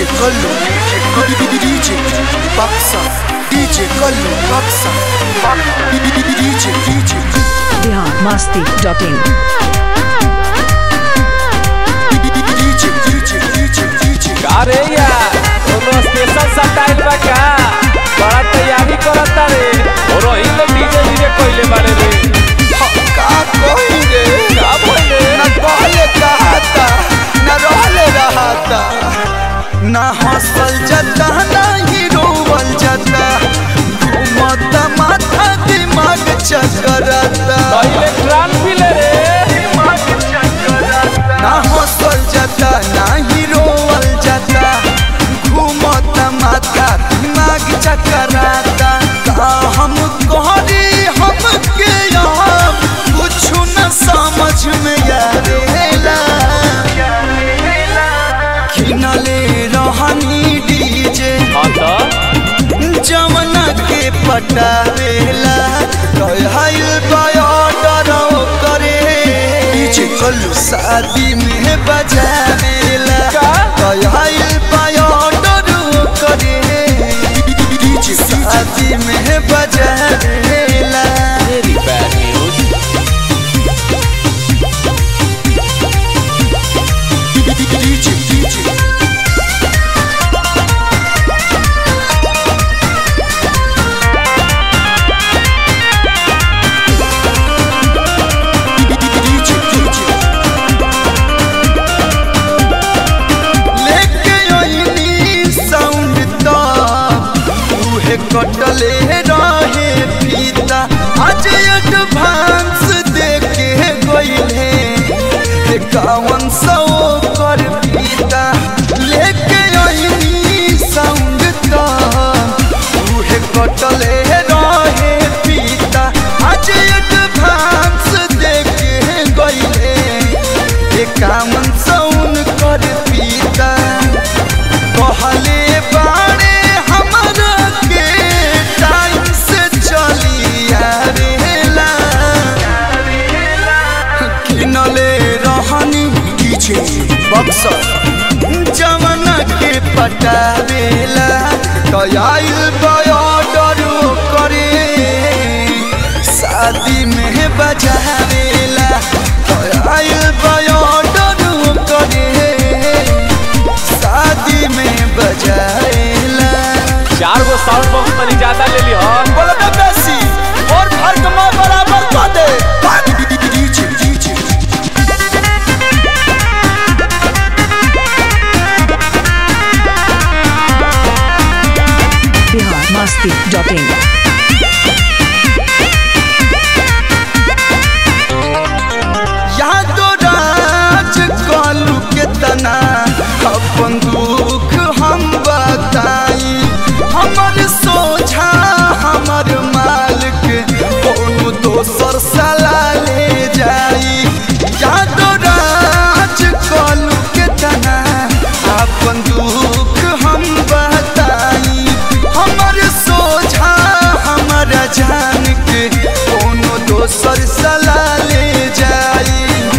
DJ Kallu, DJ Baksa, DJ Kallu, Baksa, DJ, DJ, Bihar Masti dot in DJ, DJ, DJ, DJ. अरे यार कोनो special style बा का बड़ा तैयारी करता रे और वही लोग डीजे डीजे कोइले बारे रे का कही रे का बोले न कहले कहता न रहले रहता न हंसल जता न ही रोवल जता घूमत माथा दिमाग चकरता पहले ट्रान भी ले रे ना हंसल जता ना ही रोवल जता घूमत माथा दिमाग चकराता का हम कहरी हमके यहाँ कुछ न समझ में आवेला किनले रहनी डीजे हाँ तो जमना के पटावेला कहल बॉर्डर करे डीजे कल्लू शादी में बजावेला का? कहल बॉर्डर करे डीजे शादी में बजावेला very bad news DJ DJ DJ DJ लेके ओइनी साउंड तो उहे कटले रहे फीता आज एडवांस देके गइले एकावन सौ कर फीता लेके ओइनी साउंड तो उहे कटले रहे फीता आज एडवांस देके गइले एकावन सौन कर पीता कहले बाड़े हमरा के टाइम से चली आवेला किनले रहनी डीजे बक्सर जमाना के पटावेला कयाइल बॉर्डर करे शादी में बजावेला कयाइल बॉर्डर करे शादी में बजावेला चार गो साउंड बॉक्स तनी ज्यादा ले ली हो बोलो तो बेसी और फर्क में बराबर कर दे DJ DJ Bihar Masti dot in यादो राज कालू के तना अपन दुख हम बताई हमर सोझा हमर मालिक कोनो दोसर सला ले जाई यादो राज कालू के तना अपन दुख हम बताई हमर सोझा हमरा जान के कोनो दोसर सला ले जाई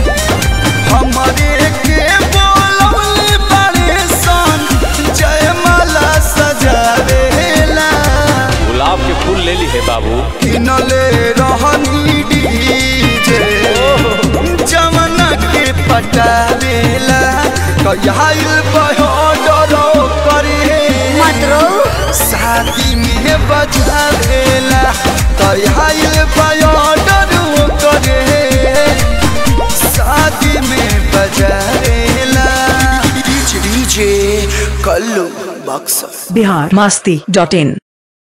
हमरे के बोलौले बड़े सन जयमाला सजावेला गुलाब के फूल ले ली है बाबू किनले रहनी डीजे जमना के पटावेला कयाइल बहोडरो करे शादी में बजावेला कयाइल बहोडरो करे शादी में बजावेला DJ DJ Kallu Buxar Bihar Masti dot इन